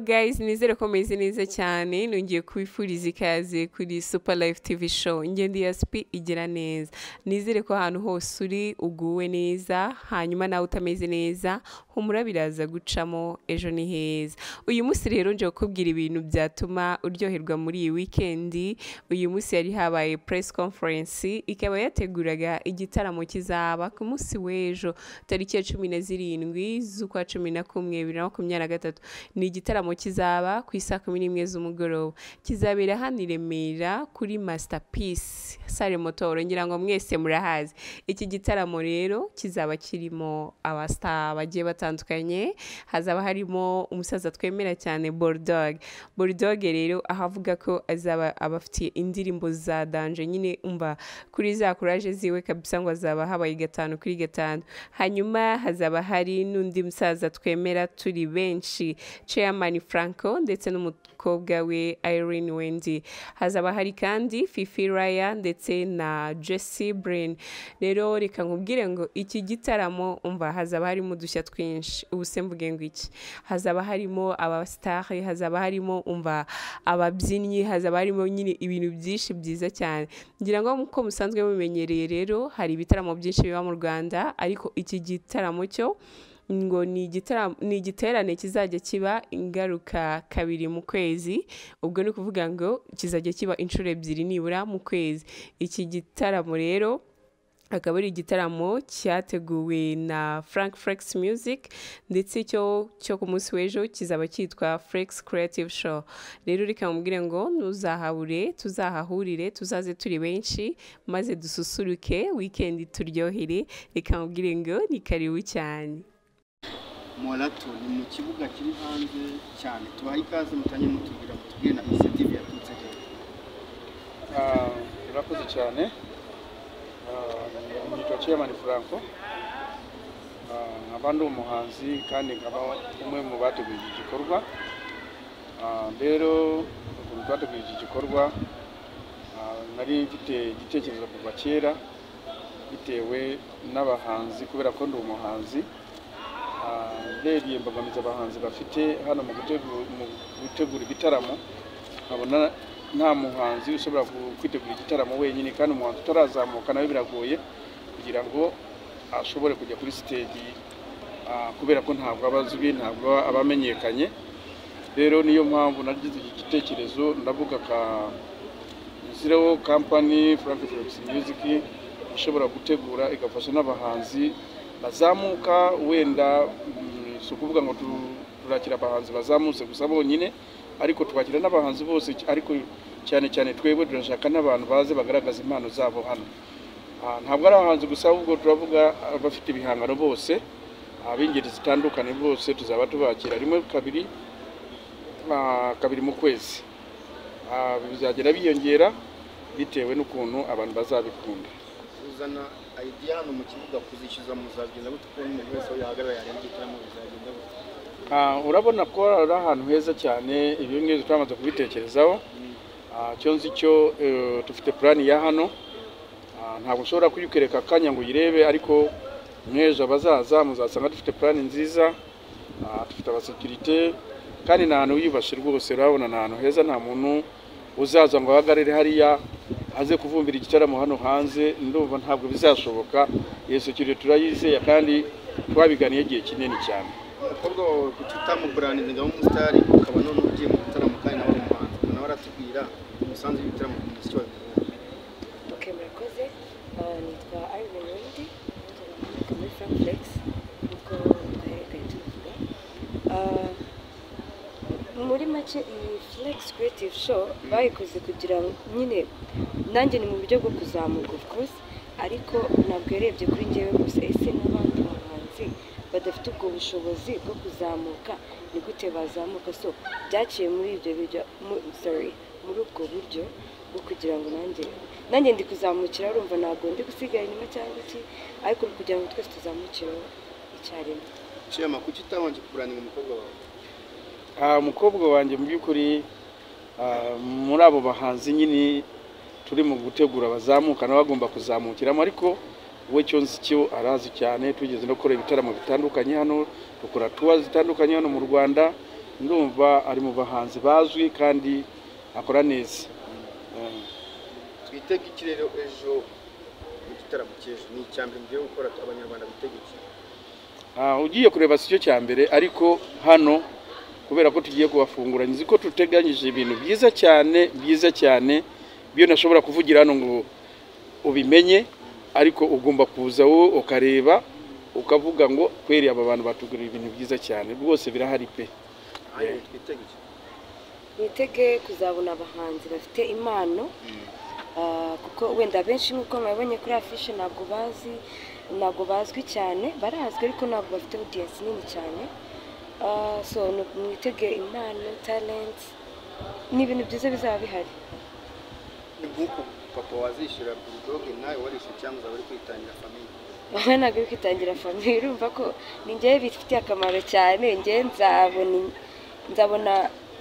guys nizere ko meze neza cyane nongeye kubifuriza ikaze kuri super life tv show ingendo ya sp igira neza nizere ko ahantu hose uri uguwe neza hanyuma nawe utameze neza humura biraza gucamo ejo ni heza uyu munsi rero nje kukubwira ibintu byatuma uryoherwa muri iyi wikendi uyu munsi yari habaye press conference ikaba yateguraga igitaramo kizaba ku munsi w'ejo tariki ya cumi na zirindwi z'ukwa cumi na kumwe bibiri na makumyabiri na gatatu ni igitaramo kizaba ku isaa kumi n'imwe z'umugoroba kizabera hano i Remera kuri masterpiece sale motoro ngira ngo mwese murahazi iki gitaramo rero kizaba kirimo abasita bagiye batandukanye hazaba harimo umusaza twemera cyane Bulldog Bulldog rero aho avuga ko azaba abafitiye indirimbo za danje nyine umva kuri za kuraje ziwe kabisa ngo azaba habaye gatanu kuri gatanu hanyuma hazaba hari n'undi musaza twemera turi benshi chairman Franco ndetse n'umukobwa we Irene Wendy hazaba hari kandi Fifi Raya ndetse na Jessie Brain rero reka nkubwire ngo iki gitaramo umva hazaba harimo udushya twinshi ubu se mvuge ngo iki hazaba harimo abasitari hazaba harimo umva ababyinnyi hazaba harimo nyine ibintu byinshi byiza cyane ngira ngo nk'uko musanzwe mumenyereye rero hari ibitaramo byinshi biba mu Rwanda ariko iki gitaramo cyo ngo ni igitaramo- ni igiterane kizajya kiba ingaruka kabiri mu kwezi ubwo ni ukuvuga ngo kizajya kiba inshuro ebyiri nibura mu kwezi iki gitaramo rero akaba ari igitaramo cyateguwe na frank flex music ndetse cyo cyo ku munsi w'ejo kizaba cyitwa flex creative show rero reka mubwire ngo ntuzahabure tuzahahurire tuzaze turi benshi maze dususuruke wikendi turyohere reka mubwire ngo ni karibu cyane morato ni mu kibuga kiri hanze cyane tubaha ikaze mutange mutubwira mutubwire na inisiyative yaturutse hehe Ah, urakoze cyane Ah, nitwa chairman franco Ah, nkaba ndi umuhanzi kandi nkaba umwe mu bateguye iki gikorwa Ah, rero ukuntu twateguye iki gikorwa ah, nari mfite igitekerezo kuva kera bitewe n'abahanzi kubera ko ndi umuhanzi Ah, ndebye imbogamizi abahanzi bafite hano mu gutegura- mu gutegura ibitaramo nkabona nta muhanzi ushobora gu- kwitegura igitaramo wenyine kandi umuhanzi utarazamuka nawe biragoye kugira ngo ashobore kujya kuri siteji ah, kubera ko ntabwo aba azwi ntabwo aba- aba amenyekanye rero niyo mpamvu nagize iki gitekerezo ndavuga ka nshyireho kampani frank felix music ishobora gutegura igafasha n'abahanzi bazamuka wenda mm, si ukuvuga ngo tu- turakira abahanzi bazamutse gusa bonyine ariko twakira n'abahanzi bose ariko cyane cyane twebwe turashaka n'abantu baze bagaragaza impano zabo hano Ah, ntabwo ari abahanzi gusa ahubwo turavuga abafite ibihangano bose ab'ingeri zitandukanye bose tuzaba tubakira rimwe kabiri ah, kabiri mu kwezi Ah, bizagenda biyongera bitewe n'ukuntu abantu bazabikunda uzana ayidiya hano mu kibuga kuzishyuza muzagenda gute kuko n'umuntu wese aho yahagarara yareba igitaramo bizagenda gute Ah, urabona ko ari ahantu heza cyane ibi ngibi twamaze kubitekerezaho Ah, icyo nzi cyo eh, dufite purani ya hano Ah, ntabwo ushobora kuyikwereka akanya ngo uyirebe ariko mw'ejo abazaza muzasanga dufite purani nziza Ah, dufite abasekirite kandi ni ahantu wiyubashye rwose urabona ni ahantu heza nta muntu uzaza ngo ahagarare hariya aze kuvumbira igitaramo hano hanze ndumva ntabwo bizashoboka iyo sekirite turayizeye kandi twabiganiye igihe kinini cyane umukobwa wawe kuki utamuburaninze ngo abe umusitari ukaba none ugiye mu gitaramo kandi nawe ari umuhanzi ubwo nawe aratubwira umusanzu w'igitaramo ku muziki wa Ok, murakoze Ah, nitwa Irene Wendy nitwa muri Frank Flex nkuko baherekanye tubivuga Ah, muri make iyi Flex Creative Show bayikoze kugira ngo nyine nanjye ni mu buryo bwo kuzamuka of course ariko ntabwo yarebye kuri njyewe gusa ese n'abandi bahanzi badafite ubwo bushobozi bwo kuzamuka ni gute bazamuka so byaciye muri ibyo biryo mu- sorry muri ubwo buryo bwo kugira ngo nanjye nanjye ndi kuzamukira urumva ntabwo ndi gusigara inyuma cyangwa iki ariko ni kugira ngo twese tuzamukireho icyarimwe shema kuki utabanje kuburaninga umukobwa wawe Ah, umukobwa wanjye mu by'ukuri ah, muri abo bahanzi nyine turi mu gutegura abazamuka nawe agomba kuzamukiramo ariko we cyo nzi cyo arazi cyane tugeze no gukora ibitaramo bitandukanye hano dukora tuwa zitandukanye hano mu rwanda ndumva ari mu bahanzi bazwi kandi akora neza Eh, twitege iki rero ejo mu gitaramo cy'ejo ni icya mbere mugiye gukora abanyarwanda bitege iki Ah, ugiye kureba si cyo cya mbere ariko hano kubera ko tugiye kubafunguranya nzi ko tuteganyije ibintu byiza cyane byiza cyane byo nashobora kuvugira hano ngo ubimenye ariko ugomba kuza wowe ukareba ukavuga ngo kweri aba bantu batugurira ibintu byiza cyane rwose birahari pe ayo twitege iki nitege kuzabona abahanzi bafite impano Ah, kuko wenda benshi nk'uko mwabonye kuri afishe ntabwo bazi ntabwo bazwi cyane barazwi ariko ntabwo bafite audience nini cyane Ah, so nu- mwitege impano talent ni ibintu byiza bizaba bihari ni nk'uko papa wazishyura burudoge nawe warishyuye cyangwa uzaba uri kwitangira famiye wowe ntabwo uri kwitangira famiye urumva ko ni njyewe bifitiye akamaro cyane njyewe nzabona nzabona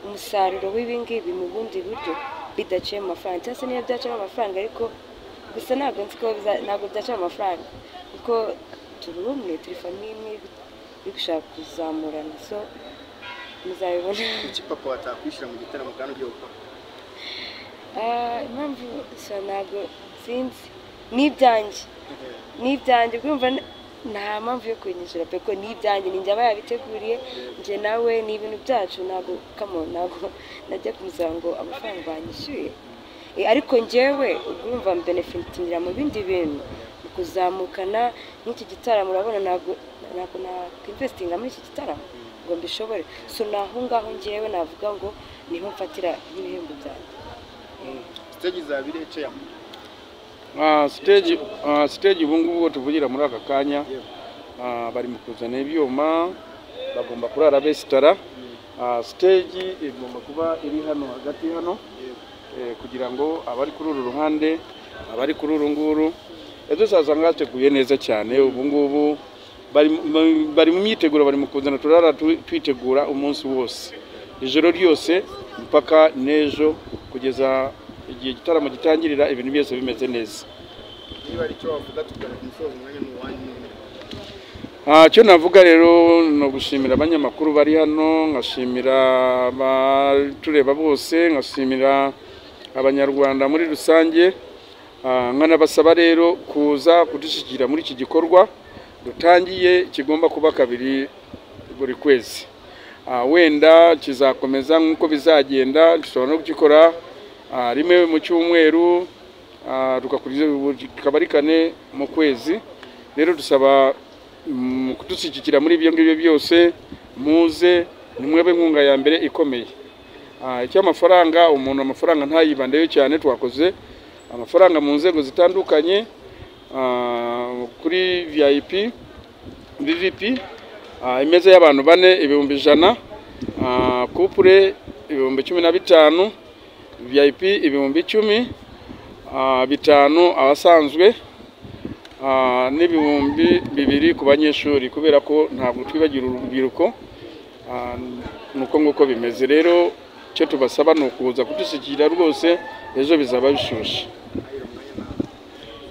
umusaruro w'ibingibi mu bundi buryo bidaciye mu mafaranga cyangwa se niba byacamo amafaranga ariko gusa ntabwo nzi ko biza- ntabwo byacamo amafaranga kuko turi umwe turi famiye imwe iri gushaka kuzamurana so muzabibona iki papa watakwishyura mu gitaramo kandi ugiye gukora Ah, impamvu gusa ntabwo sinzi ni ibyanjye ni ibyanjye urumva n- nta mpamvu yo kubinyishyura pe ko ni ibyanjye ni njye aba yabiteguriye njye nawe ni ibintu byacu ntabwo kamo ntabwo najya kumusaba ngo amafaranga banyishyuye Eh, ariko njyewe ubwo urumva mbenefitingira mu bindi bintu mu kuzamukana nk'iki gitaramo urabona ntabwo ntabwo nakwinvestinga muri iki gitaramo ngo mbishobore so ni aho ngaho njyewe navuga ngo niho mfatira nk'ibihembo byanjye stage izaba iri heceyamo Ah, stage ah, stage ubu ngubu uwo tuvugira muri aka kanya Yewe. ah, bari mu kuzana ibyuma bagomba kurara besitara Ah, stage igomba kuba iri hano hagati hano eh, kugira ngo abari kuri uru ruhande abari kuri uru nguru ejo usazanga hateguye neza cyane ubu ngubu bari mu- bari mu myiteguro bari mu kuzana turara tu- twitegura umunsi wose ijoro ryose mpaka n'ejo kugeza igihe igitaramo gitangirira ibintu byose bimeze neza niba ari icyo wavuga tukareka umusozo umwanya ni uwanyu nyine Ah, cyo navuga rero ni ugushimira abanyamakuru bari hano nkashimira abatureba bose nkashimira abanyarwanda muri rusange Ah, nkanabasaba rero kuza kudushyigikira muri iki gikorwa dutangiye kigomba kuba kabiri buri kwezi Ah, wenda kizakomeza nk'uko bizagenda dushobora no kugikora ah, rimwe mu cyumweru ah, tugakurikiza kikaba ari kane mu kwezi rero dusaba mm, kudushyigikira muri ibyo ngibyo byose muze nimwebe inkunga ya mbere ikomeye Ah, icy'amafaranga umuntu amafaranga ntayibandeyo cyane twakoze amafaranga mu nzego zitandukanye ah, kuri vip vvp ah, imeza y'abantu bane ibihumbi ijana ah, kupure ibihumbi cumi na bitanu vip ibihumbi icumi ah, bitanu abasanzwe Ah, n'ibihumbi bibiri ku banyeshuri kubera ko ntabwo twibagira urubyiruko Ah, ni uko nguko bimeze rero icyo tubasaba ni ukuza kudushyigikira rwose ejo bizaba bishushe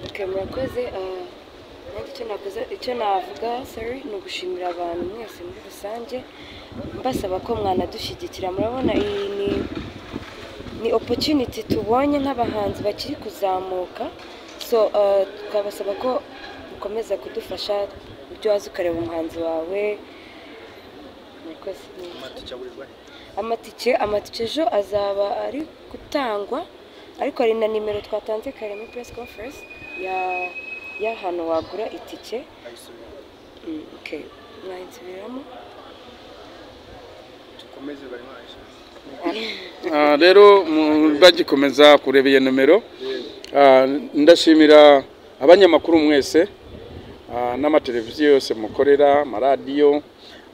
Okay, murakoze ah, nanjye icyo nakoze icyo navuga sorry ni ugushimira abantu mwese muri rusange mbasaba ko mwanadushyigikira murabona iyi ni ni opportunity tubonye nk'abahanzi bakiri kuzamuka so ah, tukabasaba ko ukomeza kudufasha ibyo wazi ukareba umuhanzi wawe murakoze tucyaburirwa he amatike amatike ejo azaba ari gutangwa ariko hari na nimero twatanze kare muri press conference ya y'ahantu wagura itike ayisubira Mm, okay mwayinsubiramo dukomeze bari baje Ah, rero mu- bagikomeza kureba iyo nomero Ah, ndashimira abanyamakuru mwese ah, n'amateleviziyo yose mukorera amaradiyo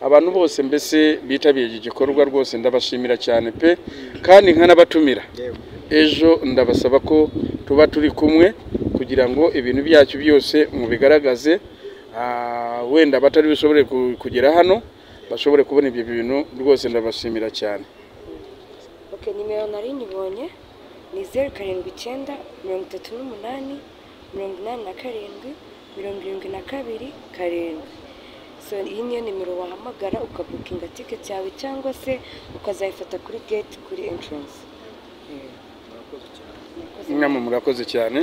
abantu bose mbese bitabiriye iki gikorwa rwose ndabashimira cyane pe kandi nkanabatumira yewe ejo ndabasaba ko tuba turi kumwe kugira ngo ibintu byacu byose mubigaragaze Ah, wenda abatari bushobore ku- kugera hano bashobore kubona ibyo bintu rwose ndabashimira cyane okay nimero nari nyibonye ni zeru karindwi icyenda mirongo itatu n'umunani mirongo inani na karindwi mirongo irindwi na kabiri karindwi so iyi niyo nimero wahamagara ukabukinga ticket yawe cyangwa se ukazayifata kuri gate kuri entrance murakoze cyane Murakoze. namwe murakoze cyane